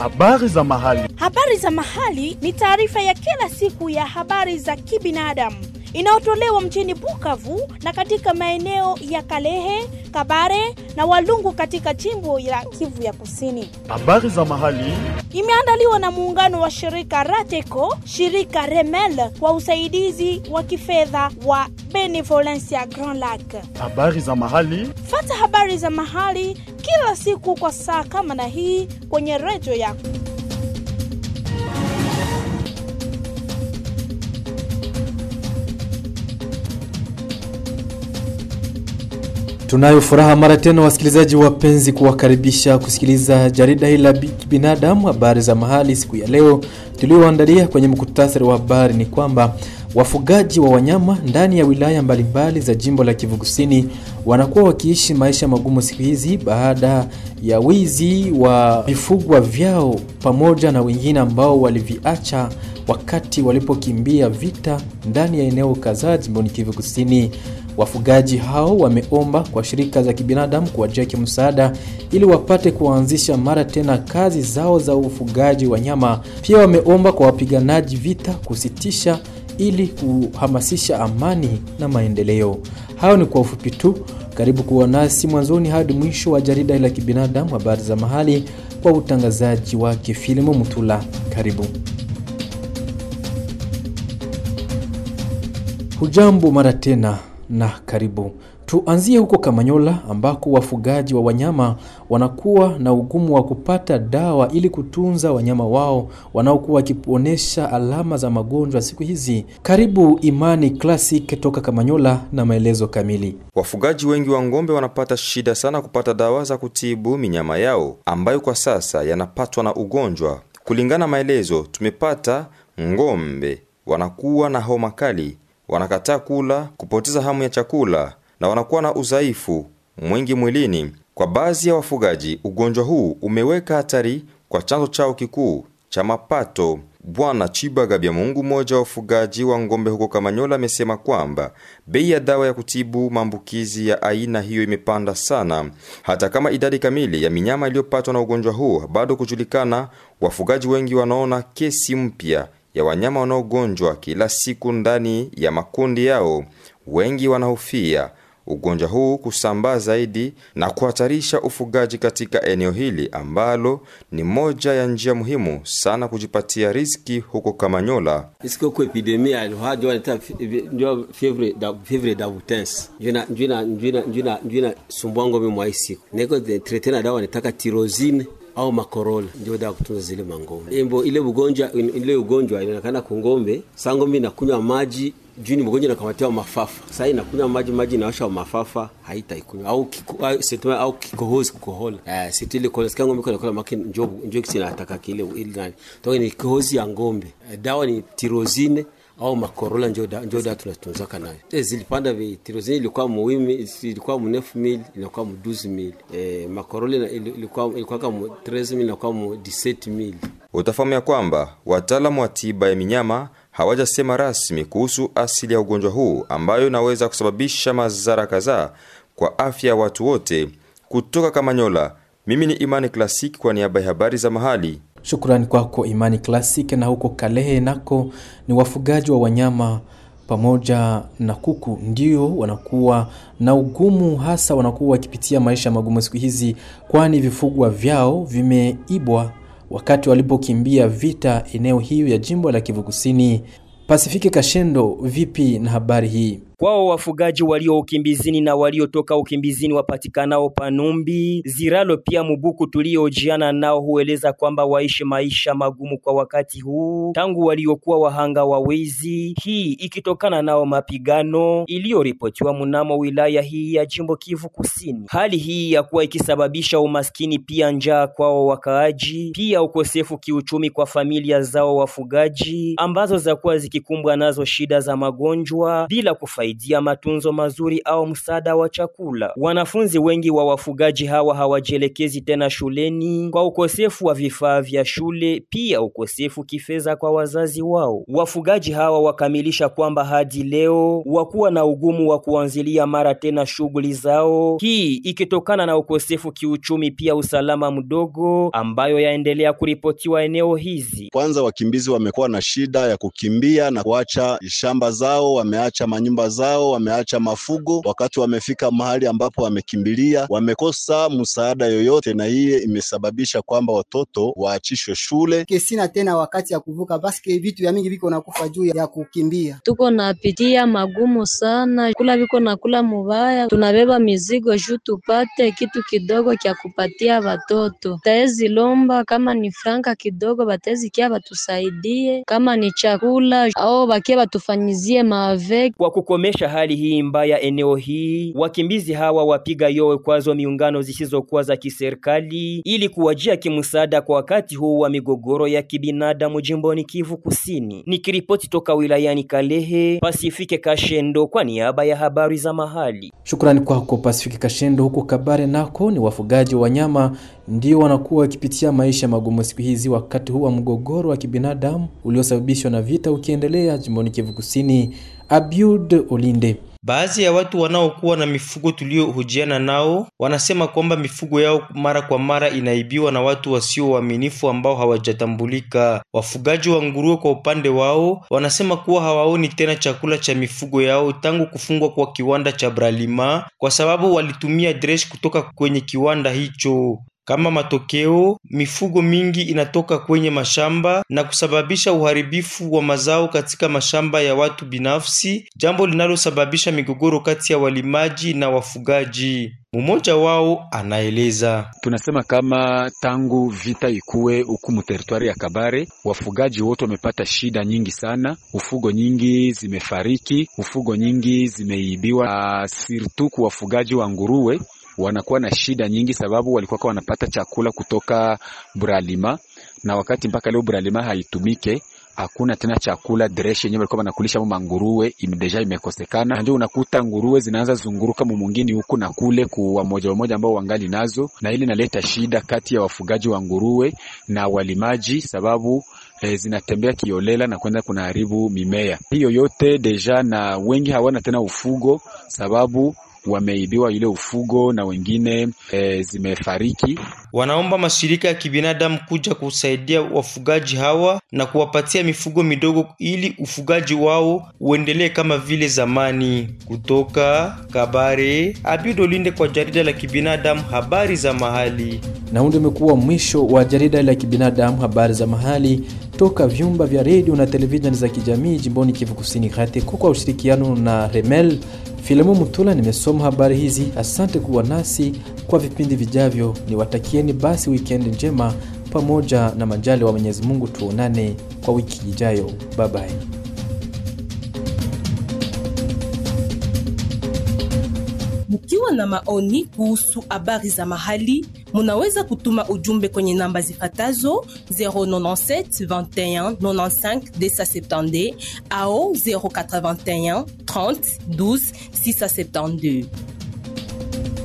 Habari za mahali. Habari za mahali ni taarifa ya kila siku ya habari za kibinadamu inayotolewa mjini Bukavu na katika maeneo ya Kalehe, Kabare na Walungu katika jimbo la Kivu ya Kusini. Habari za mahali. Imeandaliwa na muungano wa shirika Rateco, shirika Remel kwa usaidizi wa kifedha wa Benevolencia Grand Lac. Habari za mahali. Fata habari za mahali kila siku kwa saa kama na hii kwenye redio yako. Tunayo furaha mara tena wasikilizaji wapenzi, kuwakaribisha kusikiliza jarida hili la kibinadamu, habari za mahali. Siku ya leo tulioandalia kwenye mkutasari wa habari ni kwamba wafugaji wa wanyama ndani ya wilaya mbalimbali za jimbo la Kivu Kusini wanakuwa wakiishi maisha magumu siku hizi baada ya wizi wa vifugwa vyao pamoja na wengine ambao waliviacha wakati walipokimbia vita ndani ya eneo kadhaa jimboni Kivu Kusini. Wafugaji hao wameomba kwa shirika za kibinadamu kuwajia kimsaada ili wapate kuanzisha mara tena kazi zao za ufugaji wa nyama. Pia wameomba kwa wapiganaji vita kusitisha ili kuhamasisha amani na maendeleo. Hayo ni kwa ufupi tu. Karibu kuwa nasi mwanzoni hadi mwisho wa jarida la kibinadamu, habari za mahali, kwa utangazaji wake Filimu Mutula. Karibu. Hujambo mara tena na karibu. Tuanzie huko Kamanyola ambako wafugaji wa wanyama wanakuwa na ugumu wa kupata dawa ili kutunza wanyama wao wanaokuwa wakionyesha alama za magonjwa siku hizi. Karibu Imani Classic toka Kamanyola na maelezo kamili. Wafugaji wengi wa ng'ombe wanapata shida sana kupata dawa za kutibu minyama yao ambayo kwa sasa yanapatwa na ugonjwa. Kulingana maelezo tumepata, ng'ombe wanakuwa na homa kali wanakataa kula, kupoteza hamu ya chakula na wanakuwa na udhaifu mwingi mwilini. Kwa baadhi ya wafugaji, ugonjwa huu umeweka hatari kwa chanzo chao kikuu cha mapato. Bwana Chibaga Bya Mungu, mmoja wa wafugaji wa ng'ombe huko Kamanyola, amesema kwamba bei ya dawa ya kutibu maambukizi ya aina hiyo imepanda sana. Hata kama idadi kamili ya minyama iliyopatwa na ugonjwa huu bado kujulikana, wafugaji wengi wanaona kesi mpya ya wanyama wanaogonjwa kila siku ndani ya makundi yao. Wengi wanahofia ugonjwa huu kusambaa zaidi na kuhatarisha ufugaji katika eneo hili ambalo ni moja ya njia muhimu sana kujipatia riziki huko Kamanyola. isiko epidemia alikuwa ndio anata ndio fievre da fievre da butense njina njina njina njina njina sumbwango mimi mwa siku niko trete na dawa nitaka tirozine au makorola ndio dawa kutunza zile mangombe. Embo ile ugonjwa ile ugonjwa inaonekana kungombe, saa ngombe inakunywa maji juu ni mgonjwa nakamatiwa mafafa. Sasa inakunywa maji maji inawasha mafafa haitaikunywa au kiko, au, setuma, au kikohozi kukohola. Eh, situ ile kohozi ngombe kwa kula maki njoo njoo kisi nataka kile ile nani. Toka ni kikohozi ya ngombe. Eh, dawa ni tirozine au makorola njo da, njo da tunatunzaka nayo. E, zilipanda vi tirozini ilikuwa muwimi ilikuwa mu 9000 ilikuwa mu 12000. E, makorola ilikuwa ilikuwa kama 13000 ilikuwa mu 17000. Utafahamu ya kwamba wataalamu wa tiba ya minyama hawajasema rasmi kuhusu asili ya ugonjwa huu ambayo inaweza kusababisha madhara kadhaa kwa afya ya watu wote. Kutoka Kamanyola, mimi ni Imani Classic kwa niaba ya habari za mahali. Shukrani kwako Imani Classic. Na huko Kalehe nako ni wafugaji wa wanyama pamoja na kuku ndio wanakuwa na ugumu, hasa wanakuwa wakipitia maisha magumu siku hizi, kwani vifugwa vyao vimeibwa wakati walipokimbia vita eneo hiyo ya jimbo la Kivu Kusini. Pasifiki Kashendo, vipi na habari hii? Kwao wafugaji walio ukimbizini na waliotoka ukimbizini wapatikanao Panumbi, Ziralo pia Mubuku tuliojiana nao hueleza kwamba waishi maisha magumu kwa wakati huu tangu waliokuwa wahanga wa wezi, hii ikitokana nao mapigano iliyoripotiwa mnamo wilaya hii ya jimbo Kivu Kusini. Hali hii ya kuwa ikisababisha umaskini pia njaa kwao wakaaji, pia ukosefu kiuchumi kwa familia zao wafugaji ambazo zakuwa zikikumbwa nazo shida za magonjwa bila kufaidi kusaidia matunzo mazuri au msaada wa chakula. Wanafunzi wengi wa wafugaji hawa hawajielekezi tena shuleni kwa ukosefu wa vifaa vya shule, pia ukosefu kifedha kwa wazazi wao. Wafugaji hawa wakamilisha kwamba hadi leo wakuwa na ugumu wa kuanzilia mara tena shughuli zao, hii ikitokana na ukosefu kiuchumi, pia usalama mdogo ambayo yaendelea kuripotiwa eneo hizi. Kwanza wakimbizi wamekuwa na shida ya kukimbia na kuacha shamba zao, wameacha manyumba zao, wameacha mafugo. Wakati wamefika mahali ambapo wamekimbilia, wamekosa msaada yoyote, na hiye imesababisha kwamba watoto waachishwe shule. Kesina tena wakati ya kuvuka, basi vitu vya mingi viko nakufa juu ya kukimbia. Tuko napitia magumu sana, kula viko na kula mubaya, tunabeba mizigo juu tupate kitu kidogo kya kupatia watoto. Taezi lomba kama ni franka kidogo, batezi kia batusaidie, kama ni chakula au bakia batufanyizie maave. Kwa kukomesha hali hii mbaya eneo hii, wakimbizi hawa wapiga yowe kwazo miungano zisizokuwa za kiserikali ili kuwajia kimsaada kwa wakati huu wa migogoro ya kibinadamu jimboni Kivu Kusini. Nikiripoti toka wilayani Kalehe, Pasifike Kashendo kwa niaba ya habari za mahali. Shukrani kwako Pasifiki Kashendo. Huko Kabare nako ni wafugaji wa wanyama ndio wanakuwa wakipitia maisha magumu siku hizi, wakati huu wa mgogoro wa kibinadamu uliosababishwa na vita ukiendelea jimboni Kivu Kusini. Abiud Olinde Baadhi ya watu wanaokuwa na mifugo tuliohojiana nao wanasema kwamba mifugo yao mara kwa mara inaibiwa na watu wasio waaminifu ambao hawajatambulika. Wafugaji wa nguruwe kwa upande wao wanasema kuwa hawaoni tena chakula cha mifugo yao tangu kufungwa kwa kiwanda cha Bralima kwa sababu walitumia dresh kutoka kwenye kiwanda hicho. Kama matokeo, mifugo mingi inatoka kwenye mashamba na kusababisha uharibifu wa mazao katika mashamba ya watu binafsi, jambo linalosababisha migogoro kati ya walimaji na wafugaji. Mmoja wao anaeleza. Tunasema kama tangu vita ikuwe huku muteritwari ya Kabare, wafugaji wote wamepata shida nyingi sana. Ufugo nyingi zimefariki, ufugo nyingi zimeibiwa, sirtu kwa wafugaji wa nguruwe wanakuwa na shida nyingi sababu walikuwa wanapata chakula kutoka Bralima, na wakati mpaka leo Bralima haitumike hakuna tena chakula dresh yenyewe walikuwa wanakulisha mo manguruwe deja imekosekana, ndio unakuta nguruwe zinaanza zunguruka mumungini huku na kule kuwa moja wa moja ambao wangali nazo, na ili naleta shida kati ya wafugaji wa nguruwe na walimaji sababu E, zinatembea kiolela na kwenda kunaharibu mimea hiyo yote deja, na wengi hawana tena ufugo sababu wameibiwa ile ufugo na wengine e, zimefariki. Wanaomba mashirika ya kibinadamu kuja kusaidia wafugaji hawa na kuwapatia mifugo midogo ili ufugaji wao uendelee kama vile zamani. Kutoka Kabare, Abidolinde kwa jarida la kibinadamu habari za mahali. Na huu ndio umekuwa mwisho wa jarida la kibinadamu habari za mahali toka vyumba vya redio na televisheni za kijamii jimboni Kivu Kusini kati kwa ushirikiano na Remel Filemu Mutula nimesoma habari hizi. Asante kuwa nasi kwa vipindi vijavyo, niwatakieni basi wikendi njema pamoja na majali wa Mwenyezi Mungu. Tuonane kwa wiki ijayo, bye bye. Mkiwa na maoni kuhusu habari za mahali, munaweza kutuma ujumbe kwenye namba zifatazo 097 21 95 270 au 081 30 12 672.